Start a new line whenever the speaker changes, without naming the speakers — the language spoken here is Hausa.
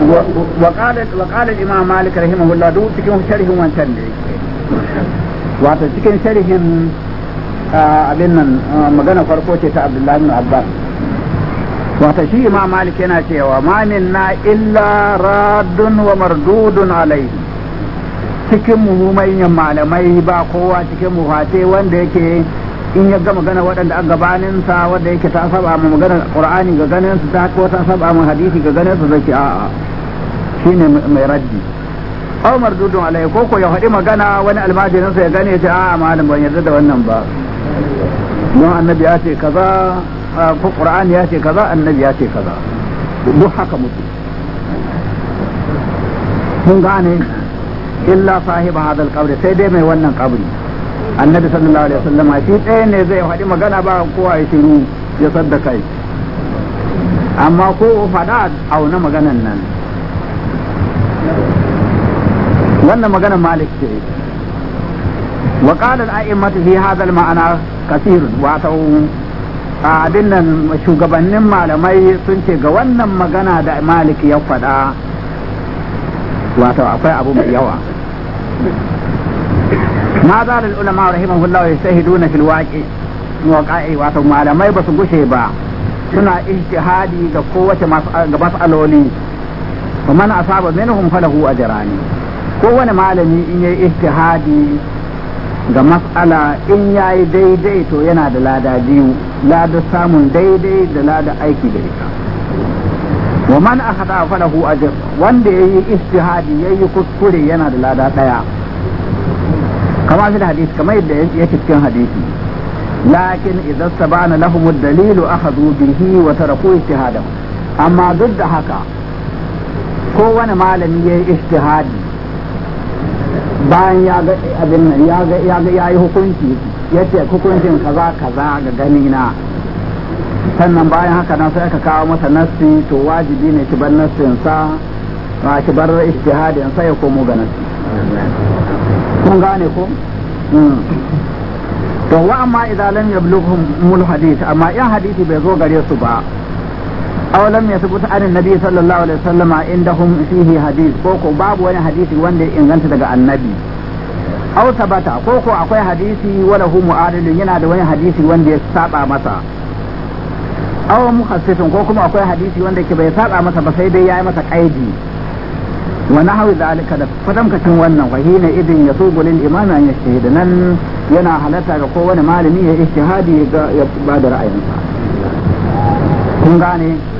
وقال وقال الامام مالك رحمه الله duk cikin sharhin wancan da yake wato cikin sharhin abin nan magana farko ce ta Abdullahi bin Abbas wato shi imam malik yana cewa ma minna illa raddun wa mardudun alaihi cikin mu manyan malamai ba kowa cikin mu fate wanda yake in ya ga magana waɗanda an gabanin sa wanda yake ta saba mu magana qur'ani ga ganin su ta ko ta saba mu hadisi ga ganin su zaki a'a shine mai raddi aw mardudun alai ko ko ya faɗi magana wani almajirin sa ya gane ya ce a'a malam ban yarda da wannan ba don annabi ya ce kaza ko qur'ani ya ce kaza annabi ya ce kaza duk haka mutu mun gane illa sahiba hadal qabri sai dai mai wannan qabri annabi sallallahu alaihi wasallam shi ɗaya ne zai faɗi magana ba kowa ya shiru ya sadda kai amma ko faɗa auna maganan nan wannan maganar malik ce wa qala al-a'immatu fi hadha al-ma'ana kathir wato abin nan shugabannin malamai sun ce ga wannan magana da malik ya faɗa wato akwai abu mai yawa ma za da ulama rahimahullah ya shahiduna fil waqi waqa'i wato malamai ba su gushe ba suna ijtihadi ga kowace ga mas'aloli wa man asaba minhum falahu ajrani kowane malami in yayi ijtihadi ga mas'ala in yayi daidai to yana da lada biyu lada samun daidai da lada aiki da ita wa man akhata falahu ajr wanda yayi ijtihadi yayi kuskure yana da lada daya kama fi hadisi kamar yadda yake cikin hadisi lakin idan sabana lahum ad-dalilu akhadhu bihi wa taraku ijtihadahu amma duk da haka kowane malami yayi ijtihadi bayan ya ga abin nan ya ga ya ga yayi hukunci yace hukuncin kaza kaza ga gani na sannan bayan haka nan sai aka kawo masa nassi to wajibi ne ki bar nassin sa ba ki bar ijtihadin sai ya komo ga nassi kun gane ko to wa amma idan lam yablughum mul hadith amma in hadisi bai zo gare su ba aw lam yathbut an annabi sallallahu alaihi wasallama indahum fihi hadith ko ko babu wani hadisi wanda ya inganta daga annabi aw tabata ko ko akwai hadisi wala hu mu'adilun yana da wani hadisi wanda ya saba masa aw mukhassifin ko kuma akwai hadisi wanda ke bai saba masa ba sai dai yayi masa kaidi wa nahwi zalika da fatamkacin wannan fa hina idin yasubu lil imami an yashtahid nan yana halatta ga kowane malami ya ijtihadi ga ya bada ra'ayinsa kun gane